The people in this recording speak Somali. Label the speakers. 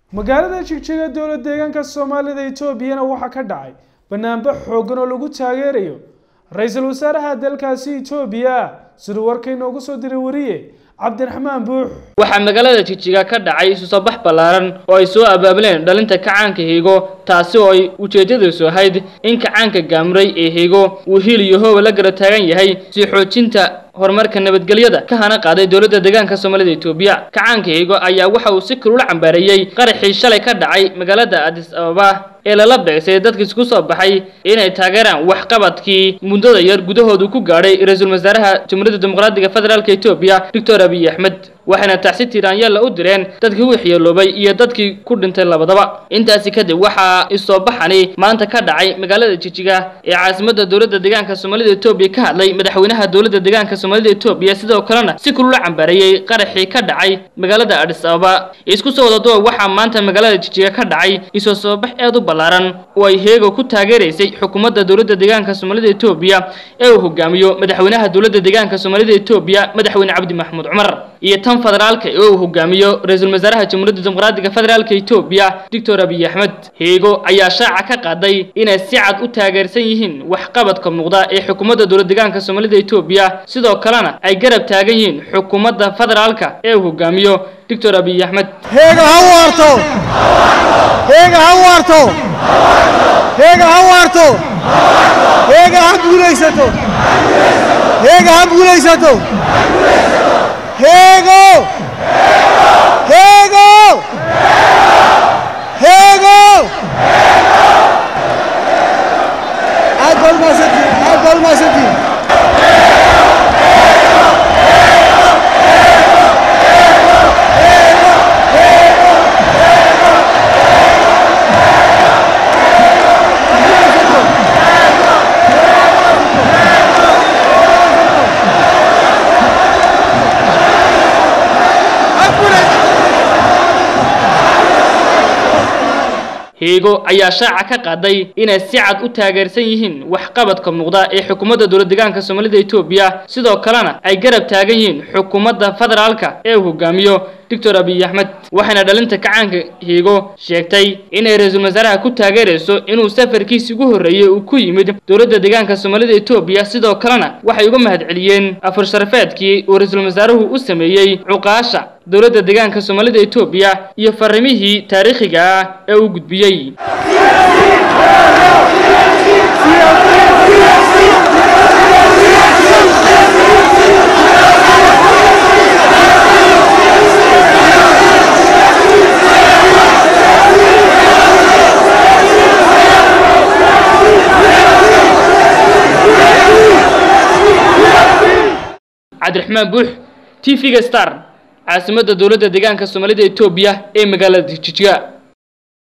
Speaker 1: magaalada jigjiga dowlad deegaanka soomaalida etoobiyana waxaa ka dhacay banaanbax xooggan oo lagu taageerayo ra-iisul wasaaraha dalkaasi etoobiya siduu warka inoogu soo diray wariye cabdiraxmaan buux
Speaker 2: waxaa magaalada jigjiga ka dhacay isu soo bax ballaaran oo ay soo abaabuleen dhalinta kacaanka hiigo taasi oo ay ujeedadiisu ahayd in kacaanka gaamuray ee hiigo uu hiil iyo hooba la gara taagan yahay sii xoojinta horumarka nabadgelyada ka hana qaaday dowladda deegaanka soomaalida etoobiya kacaanka hiigo ayaa waxa uu si kulula cambaareeyey qaraxii shalay ka dhacay magaalada adis ababa ee lala beegsay dadka isku soo baxay inay taageeraan waxqabadkii muddada yar gudahoodu ku gaadhay ra-iisul wasaaraha jamhuuriyadda dimuqraadiga federaalk etoobiya doctor abiy axmed waxayna taxsi tiiraanyaalla u direen dadkii waxyeeloobay iyo dadkii ku dhintay labadaba intaasi kadib waxaa isoo baxani maanta ka dhacay magaalada jijiga ee caasimadda dowladda deegaanka soomaalida etoobiya ka hadlay madaxweynaha dowladda deegaanka soomaalida etoobiya sidoo kalena si kulula cambaareeyey qaraxii ka dhacay magaalada adis ababa isku soo wadaduba waxaa maanta magaalada jijiga ka dhacay isoo soo bax aad u ballaaran oo ay heego ku taageeraysay xukuumadda dowladda deegaanka soomaalida etoobiya ee uu hogaamiyo madaxweynaha dowladda deegaanka soomaalida etoobiya madaxweyne cabdi maxamuud cumar iyo tan federaalka ee uu hogaamiyo ra-iisul wasaaraha jamhuuriyadda dimuqraadiga federaalka etoobiya doctor abiy axmed heego ayaa shaaca ka qaaday inay si cad u taageersan yihiin waxqabadka muuqda ee xukuumadda dowlad deegaanka soomaalida etoobiya sidoo kalena ay garab taagan yihiin xukuumadda federaalka ee uu hogaamiyo doctor abiy axmed
Speaker 3: heega ha waarto heega ha waarto heega ha waarto heega ha guulaysato heega ha guulaysato heego heego heego aad baa umahadsantihin aad baa umahadsantihin
Speaker 2: heego ayaa shaaca ka qaaday inay si cad u taageersan yihiin waxqabadka muuqda ee xukuumadda dowlad deegaanka soomaalida etoobiya sidoo kalena ay garab taagan yihiin xukuumadda federaalka ee uu hogaamiyo doctor abiy axmed waxayna dhalinta kacaanka hiigo sheegtay inay ra-iisul wasaaraha ku taageerayso inuu safarkiisi ugu horreeyey uu ku yimid dowladda deegaanka soomaalida etoobiya sidoo kalena waxay uga mahadceliyeen afur sharafeedkii uu ra-iisul wasaaruhu u sameeyey cuqaasha dowladda deegaanka soomaalida etoobiya iyo farrimihii taariikhiga ah ee uu gudbiyey cabdiraxmaan buux t v-ga star caasimadda dowladda deegaanka soomaalida etoobiya ee magaalada jijiga